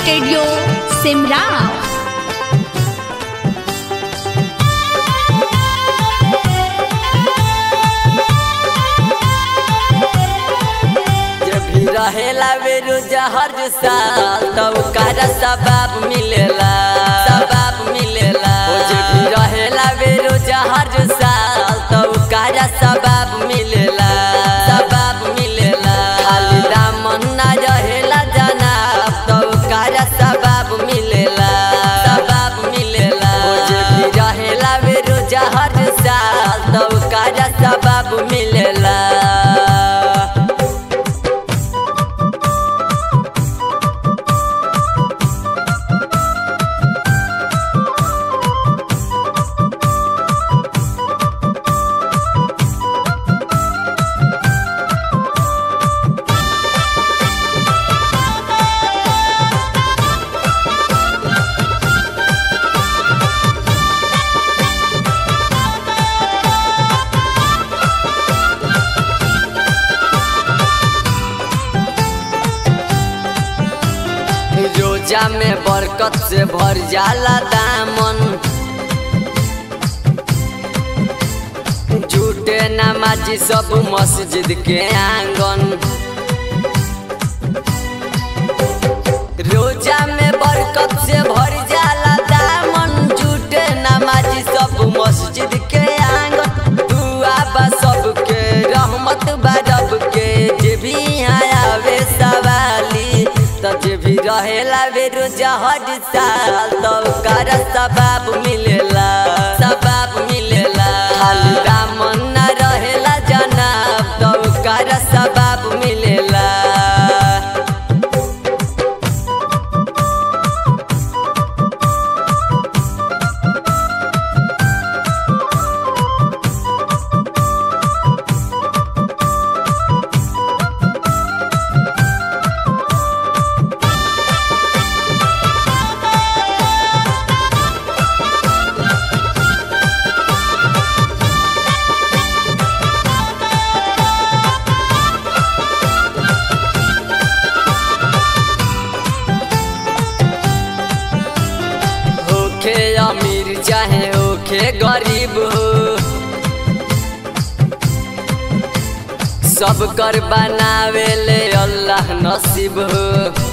studio Simra जब भी रहेला बेरोजा हर साल तो ओकरा सबाब मिलेला सबाब मिलेला ओ जब भी रहेला बेरोजा हर साल तो ओकरा सबाब मिलेला सबाब मिलेला खाली दामन ना रहेला जनाब तो ओकरा सबाब मिलेला सबाब मिलेला ओ जब भी रहेला बेरोजा हर साल तो ओकरा सबाब मिलेला रोजा में बरकत से भर जाला दामन झूठे नमाजी सब मस्जिद के आंगन रोजा में बरकत से भर जाला दामन झूठे नमाजी सब मस्जिद के आंगन दुआ बा सबके रहमत बा रब के जे भी यहाँ आवे सवाली त जे भी रहेला बेरोजा हर साल तो ओकर सबाब मिलेला सबाब मिलेला खाली दामन ना रहेला जनाब तो ओकर सबाब मिलेला होखे अमीर चाहे होखे गरीब हो सब कर बनावे ले अल्लाह नसीब हो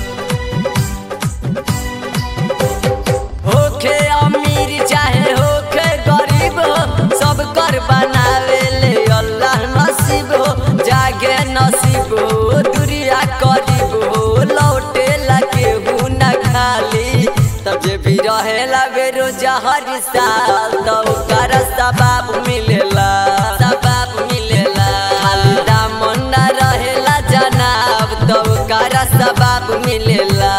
होखे अमीर चाहे होखे गरीब हो सब कर बनावे ले अल्लाह नसीब हो जागे नसीब हो दुरिया करीब हो लौटे लगे ना खाली तब जे भी रहेला बेरोजा हर साल तो ओकर सबाब मिलेला सबाब मिलेला खाली दामन ना रहेला जनाब तो ओकर सबाब मिलेला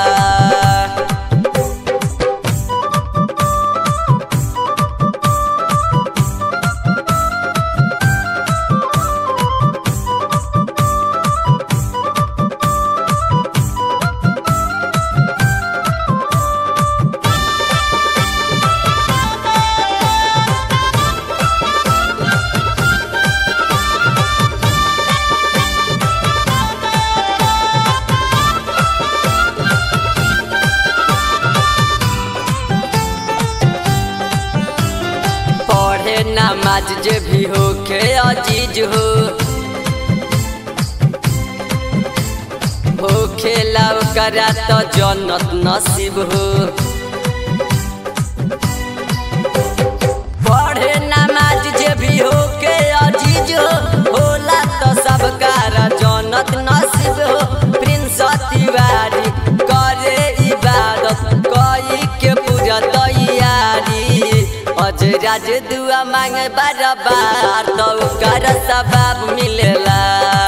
पढ़े नमाज जे भी होखे अजीज हो होखे करा तो जन्नत नसीब हो पढ़े नमाज जे भी होके अजीज हो होला तो सब कारा जन्नत नसीब हो प्रिंस तिवारी करे इबादत कई के पूजा तैयारी अजराज दुआ मांगे बार बार तो कर सबाब मिलेला